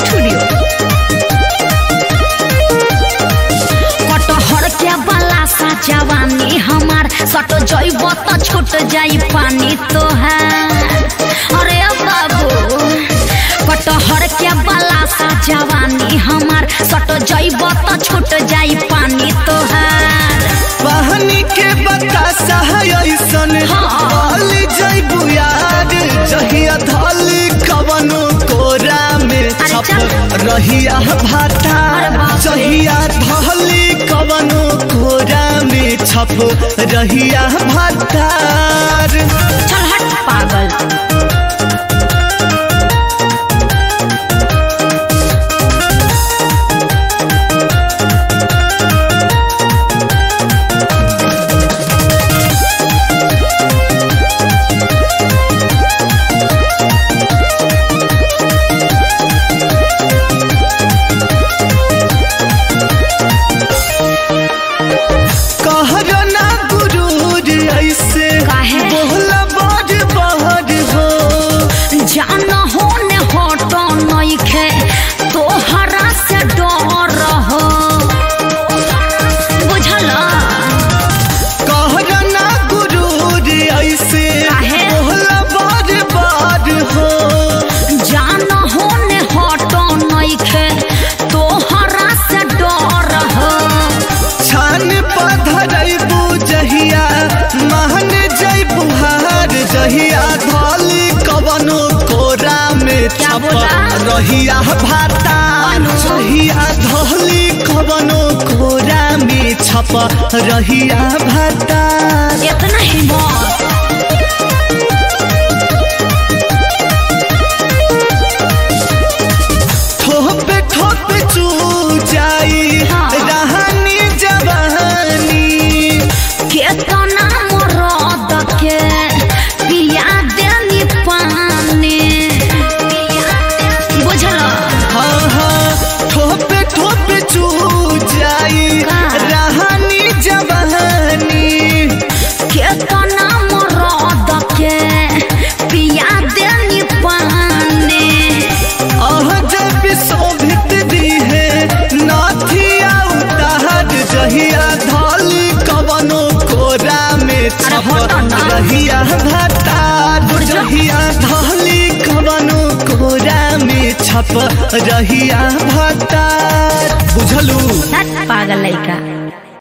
Studio कटहर के बाला सा जवानी हमार सट जइब त छूट जाई पानी तोहार अरे बाबू कटहर के बाला सा जवानी हमार सट जइब त छूट जाई पानी तोहार पानी के बतासा है ऐसन हाँ। वाली जैबू यार जहिया धली कवनो कोरा में अरे छप चल। रहिया भाता अरे बाप रे। जहिया धली कवनो कोरा में छप रहिया भातार चल हट पागल कहर ना गुरूर ऐसे काहे? बोला बड़ बहर हो जान होने हट नइखे तोहरा से डर हो बुझल कहर ना गुरूर ऐसे काहे? बोला बड़ बड़ हो जान होने हट नइखे तोहरा से डर हो छान पधरैबू जहिया महन जैबू हार जहिया धली कवनो कोरा में क्या छप बोला? रहिया भाता अनु। जहिया धली कवनो कोरा में छप रहिया भाता इतना हिम्मत ठोपे ठोपे चू जाई हाँ। रहनी जवानी केतना मरद के पिया देनी पानी बुझल हाँ हाँ ठोपे ठोपे चू जाई का? रहनी जवानी केतना मरद के पिया देनी पानी अह जब शोभित दी है नाथिया उतार जहिया धली कवनो कोरा में छप हटो ना। रहिया भतार जहिया धली कवनो कोरा में छप रहिया भतार बुझलू पागल लइका